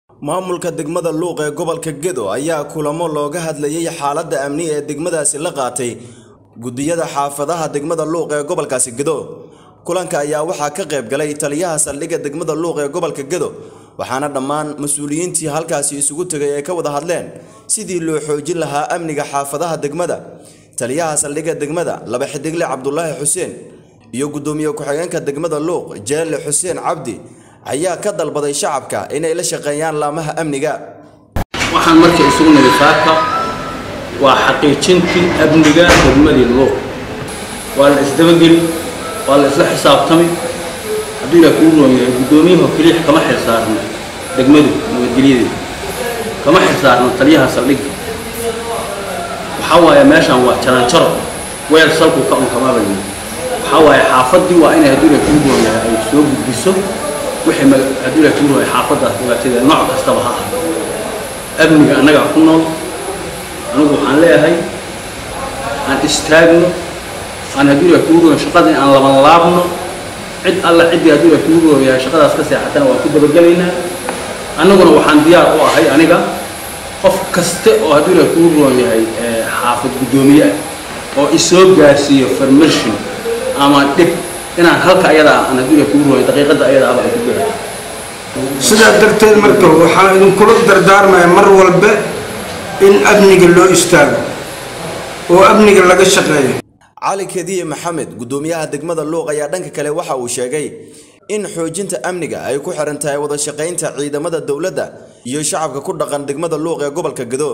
maamulka degmada luuq ee gobolka gedo ayaa kulamo looga hadlayay xaaladda amni ee degmadaasi la qaatay gudiyada xaafadaha degmada luuq ee gobolkaasi gedo kulanka ayaa waxaa ka qayb galay taliyaha saldhigga degmada luuq ee gobolka gedo waxaana dhammaan mas-uuliyiintii halkaasi isugu tegay ay ka wada hadleen sidii loo xoojin lahaa amniga xaafadaha degmada taliyaha saldhigga degmada laba xidigle cabdulaahi xuseen iyo guddoomiye ku-xigeenka degmada luuq jeelle xuseen cabdi ayaa ka dalbaday shacabka inay la shaqeeyaan laamaha amniga waxaan marka isugu nidi saaka waa xaqiijintii amniga degmadii luuq waa la isdabageli waa la isla xisaabtami hadduu ilaah kuu roon yahay guddoomiyaha keliix kama xilsaarno degmadu nabadgelyadeeda kama xilsaarno taliyaha saldhigga waxaa waaye meeshaan waa jaranjaro weel salku ka unkamaabay waxaa waaye xaafaddii waa inay hadduu ilaah kuu roon yahay ay soo gudbiso wixii hadduu ilaah kuu roon yahay xaafaddaas dhibaatadeeda nooc kastaba ha ah amniga annagaa ku nool anigu waxaan leeyahay aan istaagno aan hadduu ilaah kuu roon shaqada aan laban laabno cid alla ciddii hadduu ilaah kuu roon yahay shaqadaas ka seexatana waa ku dabagelaynaa annaguna waxaan diyaar u ahay aniga qof kaste oo hadduu ilaah kuu roon yahay xaafad guddoomiye ah oo isoo gaarsiiyo farmashin ama dhib inaan halka ayadaa aan hadduu ilaah kuu roon yahay daqiiqadda ayadaa aba ay ku gaarto sidaa darteed marka waxaan idinkula dardaarmaya mar walba in amniga loo istaago oo amniga laga shaqeeyo cali kediye maxamed guddoomiyaha degmada luuq ayaa dhanka kale waxa uu sheegay in xoojinta amniga ay ku xiran tahay wada shaqaynta ciidamada dowladda iyo shacabka ku dhaqan degmada luuq ee gobolka gedo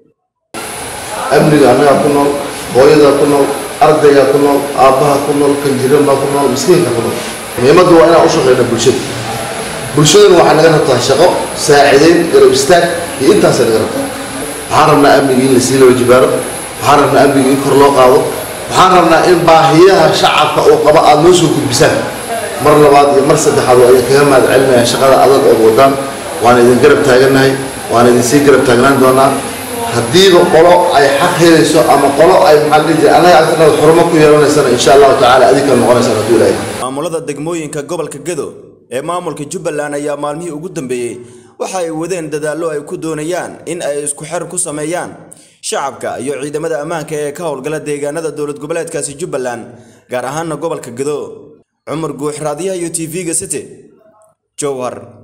amniga annagaa ku nool hooyadaa ku nool ardaygaa ku nool aabbaha ku nool kanjiranbaa ku nool miskiinka ku nool muhiimaddu waa inaan u shaqayno bulshada bulshaduna waxaa naga rabtaa shaqo saacidayn garab istaag iyo intaasay naga rabtaa waxaan rabnaa amnigii in lasii loo jibaaro waxaan rabnaa amnigii in kor loo qaado waxaan rabnaa in baahiyaha shacabka uu qabo aada noo soo gudbisaan mar labaad iyo mar saddexaad waa idin kaga mahad celinaya shaqada adag ood wadaan waan idin garab taagannahay waan idin sii garab taagnaan doonaa haddiiba qolo ay xaq helayso ama qolo ay maxaa dhihi jiray annaga agtanaad xurumo ku yeelanaysana insha allahu tacaala adinka noqonaysaan hadduu ilaahay maamulada degmooyinka gobolka gedo ee maamulka jubbaland ayaa maalmihii ugu dambeeyey waxa ay wadeen dadaallo ay ku doonayaan in ay isku xer ku sameeyaan shacabka iyo ciidamada ammaanka ee ka howlgala deegaanada dowlad goboleedkaasi jubbaland gaar ahaana gobolka gedo cumar guux raadiyaha iyo t v-ga city jowhar